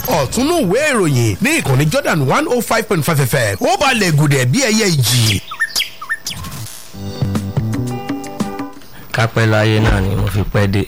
ọ̀túnú ìwé ìròyìn ní ìkànnì Jordan one oh five point five fm ó balẹ̀ gùdẹ̀ bí ẹyẹ ìjì. kápẹ́ láyé náà ni mo fi pẹ́ dé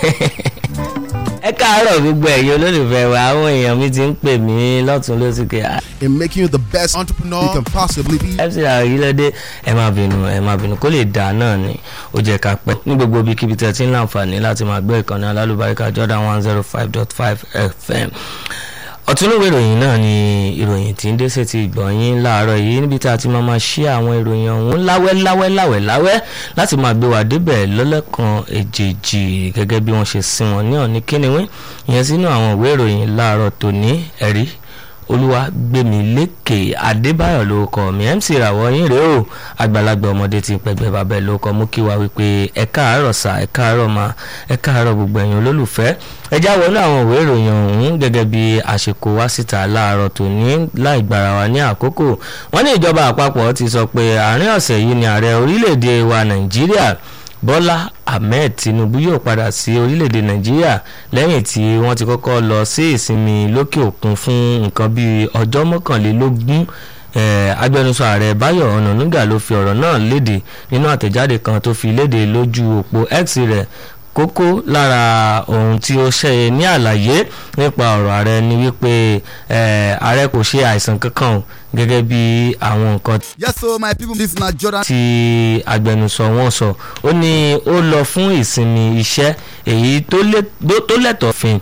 ẹ káàárọ̀ gbogbo ẹ̀yin olólùfẹ́ wa àwọn èèyàn mi ti ń pè mí lọ́tún lósìkè in making you the best entrepreneur you can possibly be. fc àrílẹ́dẹ́ ẹ má bínú ẹ má bínú kó lè dà náà ni ó jẹ́ ká pẹ́ ní gbogbo ibikíbi tẹ́ ti ń láǹfààní láti máa gbọ́ ìkànnì alálùbáríkà Jordan one zero five dot five fm ọ̀túnúwé ìròyìn náà ni ìròyìn tí ń dé sétí ìgbọ̀nyín láàárọ̀ yìí níbi tá a ti máa ma ṣí àwọn ìròyìn ọ̀hún láwẹ́ láwẹ́ láwẹ́ láwẹ́ láti máa gbé wa débẹ̀ lọ́lẹ́kan èjèèjì gẹ́gẹ́ bí wọ́n ṣe sin wọn ní ọ̀ní kíniwín ìyẹn sínú àwọn ìwé ìròyìn láàárọ̀ tòní ẹ̀rí olúwa gbẹmí lékè adébáyọ̀ ló kọ mi mc ìràwọ̀ yín rèé o àgbàlagbà ọmọdé ti ń pẹgbẹ bàbá ẹ ló kọ mú kí wa wípé ẹ káàárọ̀ sà ẹ káàárọ̀ ma ẹ káàárọ̀ gbogbo ẹ̀yin olólùfẹ́ ẹ já wọnú àwọn ìwé ìròyìn ọ̀hún gẹ́gẹ́ bí àsìkò wá síta láàárọ̀ tòní láì gbára wa ní àkókò wọ́n ní ìjọba àpapọ̀ ti sọ pé àárín ọ̀sẹ̀ yìí ni ààrẹ orílẹ̀-èdè wa nàìjíríà bọ́lá ahmed tinubu yóò padà sí orílẹ̀-èdè nàìjíríà lẹ́yìn tí wọ́n ti kọ́kọ́ lọ sí ìsinmi lókè òkun fún nǹkan bíi ọjọ́ mọ́kànlélógún agbẹnusọ ààrẹ báyọ̀ ọ̀nànúgà ló fi ọ̀rọ̀ náà léde nínú àtẹ̀jáde kan tó fi léde lójú òpó x rẹ̀ kókó lára ohun tí ó ṣe ní àlàyé nípa ọ̀rọ̀ ààrẹ ni wípé ààrẹ kò ṣe àìsàn kankan o gẹ́gẹ́ bí àwọn nǹkan yes so my people this na Jordan. tí agbẹnusọ wọn sọ ó ní ó lọ fún ìsinmi iṣẹ́ èyí tó lẹ́tọ̀ọ́ fin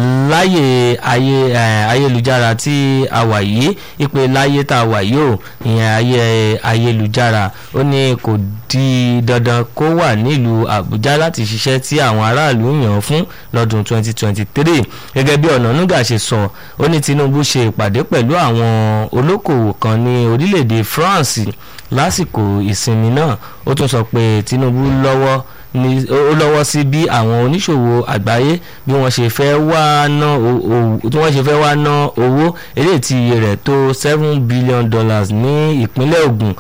láyé ayé ayélujára tí a wà yìí ìpè láyé tá a wà yìí o ìyẹn ayé ayélujára ó ní kò di dandan kó wà nílùú àbújá láti ṣiṣẹ́ tí àwọn aráàlú yàn fún lọ́dún 2023 gẹ́gẹ́ bí ọ̀nànúgà ṣe sọ ó ní tinubu ṣe ìpàdé pẹ̀lú àwọn olókòwò kan ní orílẹ̀-èdè france lásìkò ìsinmi náà ó tún sọ pé tinubu lọ́wọ́ ni ó lọ́wọ́ sí bí àwọn oníṣòwò àgbáyé bí wọ́n ṣe fẹ́ wá ná tí wọ́n ṣe fẹ́ wá ná owó eléyìí tí iye rẹ̀ tó seven billion dollars ní ìpínlẹ̀ Ògùn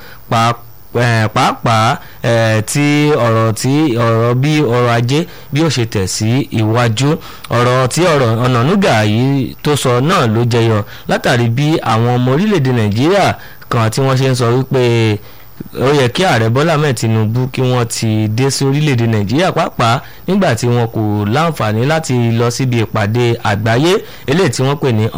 pàápàá tí ọ̀rọ̀ tí ọ̀rọ̀ bí ọrọ̀ ajé bí ó ṣe tẹ̀ sí iwájú ọ̀rọ̀ tí ọ̀rọ̀ Ọ̀nànúgà yìí tó sọ náà ló jẹyọ látàrí bí àwọn ọmọ orílẹ̀-èdè Nàìjíríà kan tí wọ́n ṣe ń sọ wípé ó yẹ kí ààrẹ bọ́lá mẹ́ẹ̀ tinubu kí wọ́n ti dé sí orílẹ̀-èdè nàìjíríà pàápàá nígbà tí wọn kò láǹfààní láti lọ síbi ìpàdé àgbáyé eléyìí tí wọ́n pè ní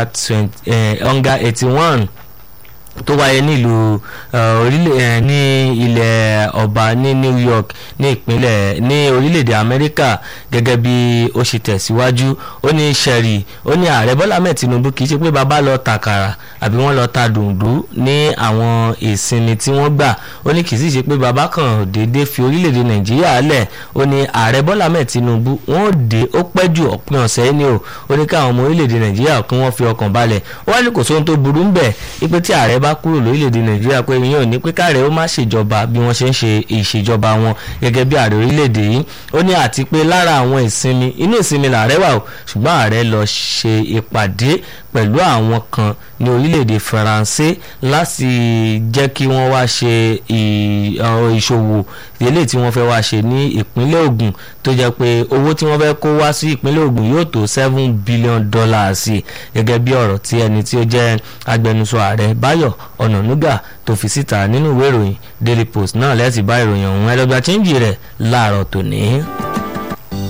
onga eighty one tó wáyé nílùú orílẹ̀ ní ilẹ̀ ọba ní New York ní ìpínlẹ̀ ní orílẹ̀-èdè Amẹ́ríkà gẹ́gẹ́ bí ó ṣe tẹ̀síwájú ó ní sẹ́rí ó ní ààrẹ Bọ́lá mẹ́ẹ̀ Tinubu kì í ṣe pé bàbá lọ tàkàrà àbí wọ́n lọ ta dùndú ní àwọn ìsinmi tí wọ́n gbà ó ní kì í sì ṣe pé bàbá kan déédéé fi orílẹ̀-èdè Nàìjíríà lẹ̀ ó ní ààrẹ Bọ́lá mẹ́ẹ̀ Tinubu wọ́n dé ó pẹ́ jù òpin ọ̀sẹ̀ ni o ó ní káwọn ọmọ orílẹ̀-èdè Nàìjíríà kí wọ́n fi ọkàn balẹ̀ ó wá ní kò sóhun tó burú ń bẹ̀ ipe tí ààrẹ bá kúrò lórílẹ̀‐èdè nàìjíríà pé ìyẹn ò ní pé káàrẹ̀ ó má ṣèjọba bí wọ́n ṣe ń ṣe ìṣèjọba wọn gẹ́gẹ́ bí ààrẹ orílẹ̀‐èdè yìí ó ní àti pé lára àwọn ìsinmi inú ìsinmi làárẹ̀ wà o ṣùgbọ́n ààrẹ lọ ṣe ìpàdé pẹ̀lú àwọn kan ní orílẹ̀‐èdè faransé láti jẹ́ kí wọ́n wá ṣe ìṣòwò eléyìí tí wọ́n fẹ́ wá ṣe ní ìpínlẹ̀ Ògùn tó jẹ́ pé owó tí wọ́n fẹ́ kó wá sí ìpínlẹ̀ Ògùn yóò tó seven billion dollars gẹ́gẹ́ bí ọ̀rọ̀ tí ẹni tí ó jẹ́ agbẹnusọ ààrẹ Báyọ̀ Ọ̀nànúgà tó fi síta nínú ìwé ìròyìn Daily Post náà lẹ́sìn bá ìròyìn ọ̀hún ẹlọ́gbà chíńjì rẹ̀ láàárọ̀ tòní.